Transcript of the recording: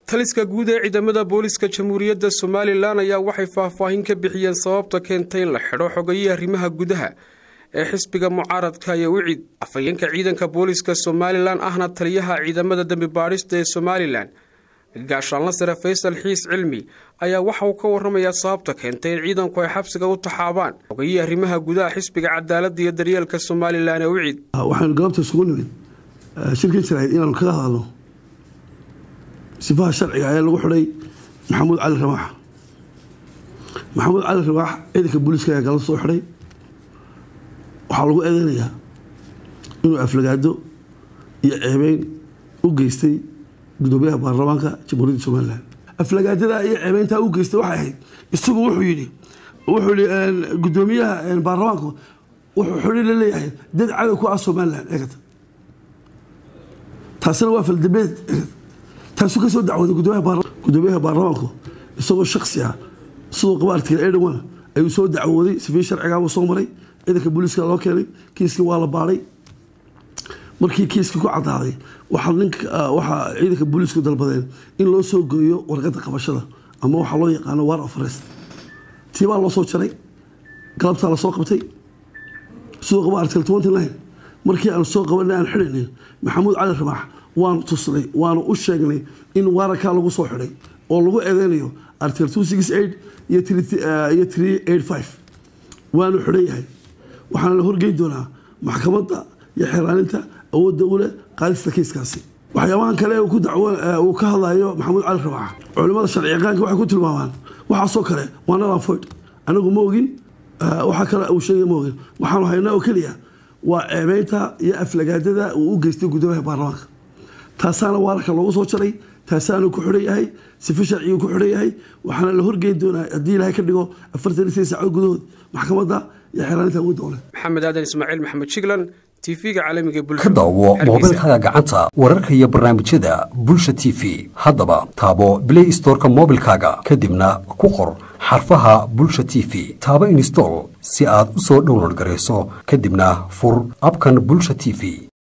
taliska guud ee ciidamada booliska jamhuuriyadda somalilan ayaa waxay faahfaahin ka bixiyeen sababta keentay in la xidho xogayihii arrimaha gudaha ee xisbiga mucaaradka iyo wicid afhayeenka ciidanka booliska somalilan ahna taliyaha ciidamada dembi baadhista ee somalilan gaashaanla sare faysal xiis cilmi ayaa waxa uu ka warramayaa sababta keentay in ciidanku ay xabsiga u taxaabaan xogayihii arrimaha gudaha xisbiga cadaaladda iyo daryeelka somalilan ee wicid waxaanu galabta isugu nimid shirkan jirayd inaanu kaga hadalno sifaha sharciga ayaa lagu xidhay maxamuud cali ramaax maxamuud cali ramaax ciidanka booliiska ayaa galab soo xidhay waxaa lagu eedeynayaa inuu aflagaado iyo ceebeyn u geystay gudoomiyaha baarlamaanka jamhuuriyadda somalilan aflagaadada iyo ceebeyntaa u geystay waxay ahayd isagu wuxuu yidhi wuxuu yihi gudoomiyaha baarlamaanku wuxuu xidhi la leeyahay dad cadow ku ah somalilan eegata taasina waa faldambeed eegata taasuu kasoo dacwooday gudoomiyaha baarlamaanku isagoo shaksi ah siduu qaba article edwan ayuu soo dacwooday sifii sharcigaabuu soo maray ciidanka booliiska loo keenay kiiskii waa la baadhay markii kiiskii ku cadaaday waxaa ciidanka booliisku dalbadeen in loo soo gooyo warqadda qabashada ama waxaa loo yaqaano war of arrest tiibaa loo soo jaray galabtaa lasoo qabtay siduu qaba article twenty nine markii aan soo qabanay aan xidhaynay maxamuud cali ramaax waanu tusnay waanu u sheegnay in waarakaa lagu soo xidhay oo lagu eedeynayo article two six eight iyo iyo three eight five waanu xidhan yahay waxaana la horgeyn doonaa maxkamadda iyo xeeraaninta awoodda u leh qaadista kiiskaasi waxyaabahan kale uu ka hadlayo maxamuud cali ramaax culimada sharci yaqaanka waxay ku tilmaamaan waxaasoo kale waa nadan foyd anagu ma ogin waxaa kale uu sheegay ma ogin waxaanu haynaa oo keliya waa ceebeynta iyo aflagaadada uu u geystay gudoomiyaha baarlamaanka taasaana waararka loogu soo jaray taasaanu ku xidhan yahay sifi sharciguu ku xidhan yahay waxaana la horgeyn doonaa haddii ilaahay ka dhigo afartan iyo sideed saacood gudahood maxkamadda iyo xeeraaninta awoodda u leh maxamed aadan ismaaciil maxamed jiglan tv-ga caalamiga ka daawo moobilkaaga gacanta wararka iyo barnaamijyada bulsha t v haddaba taabo blay storeka moobilkaaga kadibna ku qor xarfaha bulsha t v taabo install si aad u soo download garayso kadibna fur abkan bulsha t v